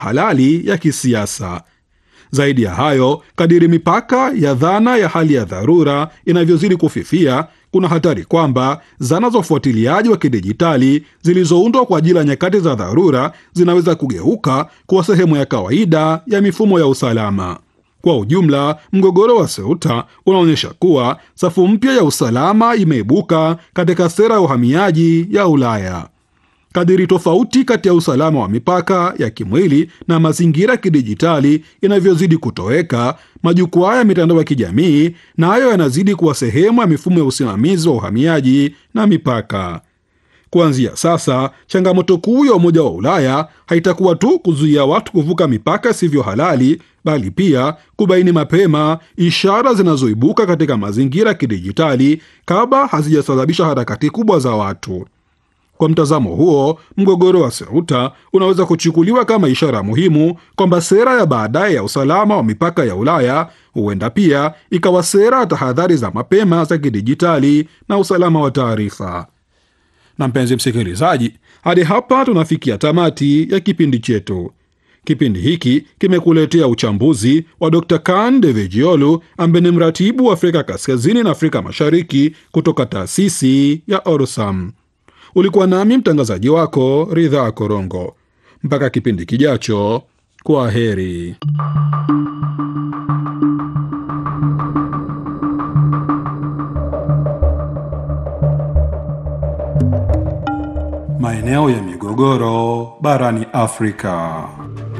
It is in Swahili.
halali ya kisiasa. Zaidi ya hayo, kadiri mipaka ya dhana ya hali ya dharura inavyozidi kufifia, kuna hatari kwamba zana za ufuatiliaji wa kidijitali zilizoundwa kwa ajili ya nyakati za dharura zinaweza kugeuka kuwa sehemu ya kawaida ya mifumo ya usalama. Kwa ujumla, mgogoro wa Ceuta unaonyesha kuwa safu mpya ya usalama imeibuka katika sera ya uhamiaji ya Ulaya. Kadiri tofauti kati ya usalama wa mipaka ya kimwili na mazingira ya kidijitali inavyozidi kutoweka, majukwaa ya mitandao ya kijamii nayo na yanazidi kuwa sehemu ya mifumo ya usimamizi wa uhamiaji na mipaka. Kuanzia sasa, changamoto kuu ya Umoja wa Ulaya haitakuwa tu kuzuia watu kuvuka mipaka isivyo halali, bali pia kubaini mapema ishara zinazoibuka katika mazingira ya kidijitali kabla hazijasababisha harakati kubwa za watu. Kwa mtazamo huo, mgogoro wa Ceuta unaweza kuchukuliwa kama ishara muhimu kwamba sera ya baadaye ya usalama wa mipaka ya Ulaya huenda pia ikawa sera ya tahadhari za mapema za kidijitali na usalama wa taarifa. Na mpenzi msikilizaji, hadi hapa tunafikia tamati ya kipindi chetu. Kipindi hiki kimekuletea uchambuzi wa Dr. Kan Devejiolu ambaye ni mratibu wa Afrika Kaskazini na Afrika Mashariki kutoka taasisi ya Orsam. Ulikuwa nami mtangazaji wako Ridhaa Korongo. Mpaka kipindi kijacho, kwa heri. Maeneo ya migogoro barani Afrika.